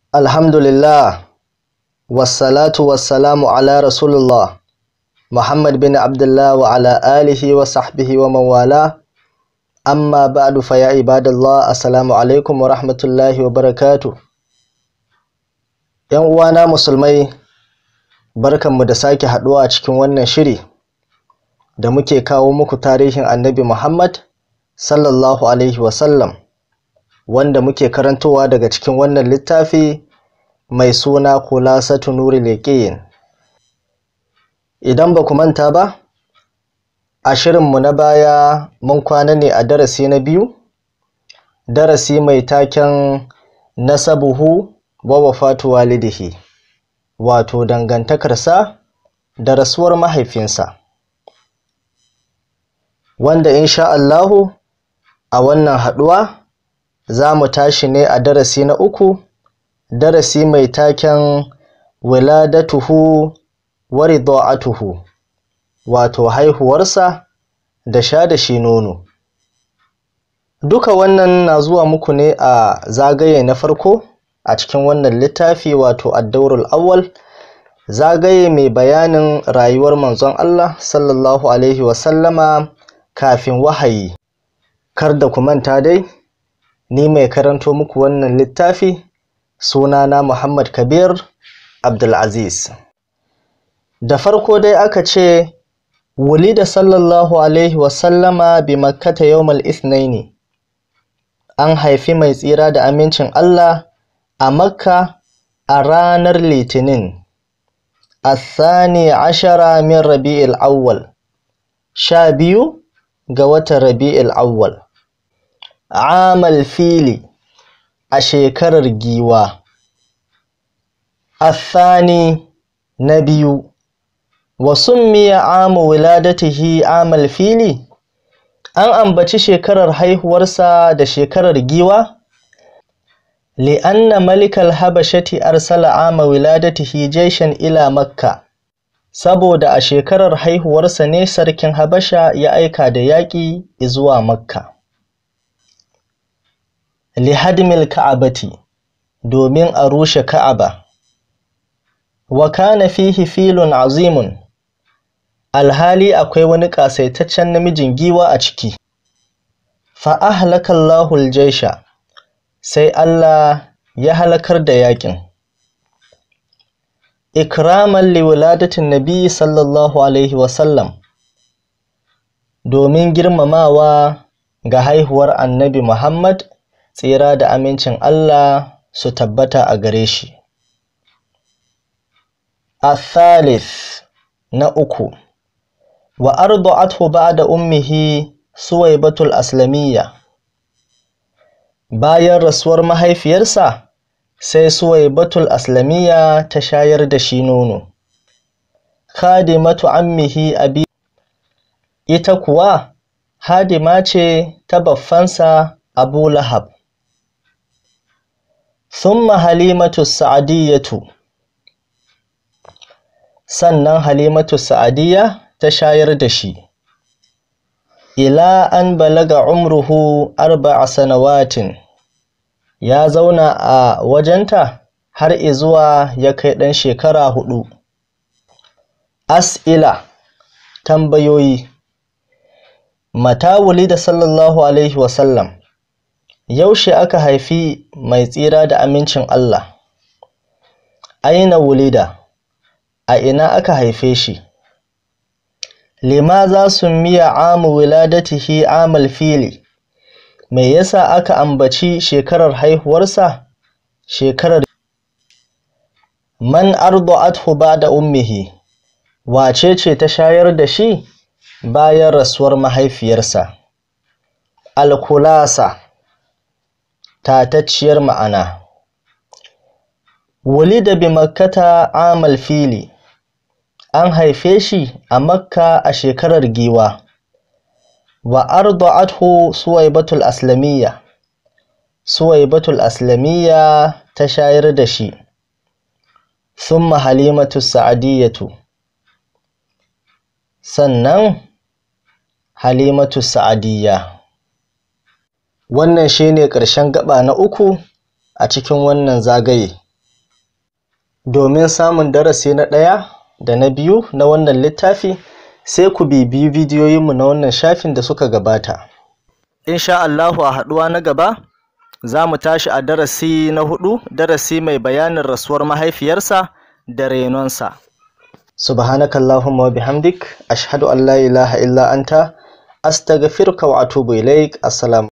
Alhamdulillah, wassalatu wassalamu ala Rasulullah, Muhammad bin Abdullah wa ala alihi wa sahbihi wa mawala, amma ba'du fa ya ibadallah, assalamu alaikum wa rahmatullahi wa barakatu. ‘Yan uwana musulmai, barkanmu da sake haɗuwa a cikin wannan shiri da muke kawo muku tarihin annabi Muhammad sallallahu alaihi wasallam. wanda muke karantowa daga cikin wannan littafi mai suna Khulasatu Nuril Yaqin. Idan ba ku manta ba, a shirinmu na baya mun kwana ne a darasi na biyu, darasi mai taken nasabuhu wa wafatu walidihi, wato dangantakarsa da rasuwar mahaifinsa. Wanda insha Allahu a wannan haɗuwa za mu tashi ne a darasi na uku darasi mai taken wiladatuhu wa rida'atuhu wato haihuwarsa da sha da shi nono duka wannan na zuwa muku ne a zagaye na farko a cikin wannan littafi wato addaurul awwal zagaye mai bayanin rayuwar manzon Allah sallallahu alaihi wasallama kafin wahayi kar da ku manta dai ni mai karanto muku wannan littafi sunana Muhammad Kabir Abdulaziz. Da farko dai aka ce wulida sallallahu alaihi wasallama bi makkata yawmal ithnaini an haifi mai tsira da amincin Allah a makka a ranar litinin الثاني عشر من ربيع الأول sha biyu ga watan rabi'il awwal amal fili a shekarar giwa athani na biyu wa summiya amu wiladatihi amal fili an ambaci shekarar haihuwarsa da shekarar giwa li'anna malikal habashati arsala ama wiladatihi jaishan ila makka saboda a shekarar haihuwarsa ne sarkin habasha ya aika da yaƙi zuwa makka lihadmil ka'abati domin a rushe ka'aba wa kana fihi filun azimun alhali akwai wani ƙasaitaccen namijin giwa a ciki fa ahlaka Allahul jaisha sai Allah ya halakar da yaƙin ikraman liwiladatin nabi sallallahu alaihi wasallam domin girmamawa ga haihuwar annabi Muhammad tsira da amincin Allah su tabbata a gare shi. Athalith na uku wa ardu'athu ba'da ummihi Suwaibatul Aslamiyya bayan rasuwar mahaifiyarsa sai Suwaibatul Aslamiyya ta shayar da shi nono khadimatu ammihi abi ita kuwa hadima ce ta baffansa Abu Lahab Thumma Halimatu Sa'adiyatu sannan Halimatu Sa'adiyya ta shayar da shi ila an balaga umruhu arba'a sanawatin ya zauna a wajenta har izuwa ya kai ɗan shekara huɗu. As'ila tambayoyi Mata wulida sallallahu alaihi wasallam yaushe aka haifi mai tsira da amincin Allah aina wulida a ina aka haife shi limaza summiya amu wiladatihi amal fili me yasa aka ambaci shekarar haihuwarsa shekarar man ardu'athu ba'da ummihi wace ce ta shayar da shi bayan rasuwar mahaifiyarsa alkulasa tatacciyar ma'ana wulida bi makkata amal fili an haife shi a makka a shekarar giwa wa arda'athu suwaibatul aslamiyya suwaibatul aslamiyya ta shayar da shi thumma halimatu sa'adiyatu sannan halimatu sa'adiyya wannan shine ƙarshen gaba na uku a cikin wannan zagaye domin samun darasi na ɗaya da na biyu na wannan littafi sai ku bibiyi bidiyoyinmu na wannan shafin da suka gabata insha Allahu a haɗuwa na gaba za mu tashi a darasi na hudu darasi mai bayanin rasuwar mahaifiyarsa da renonsa subhanakallahumma wa bihamdik ashhadu an la ilaha illa anta astaghfiruka wa atubu ilaik assalamu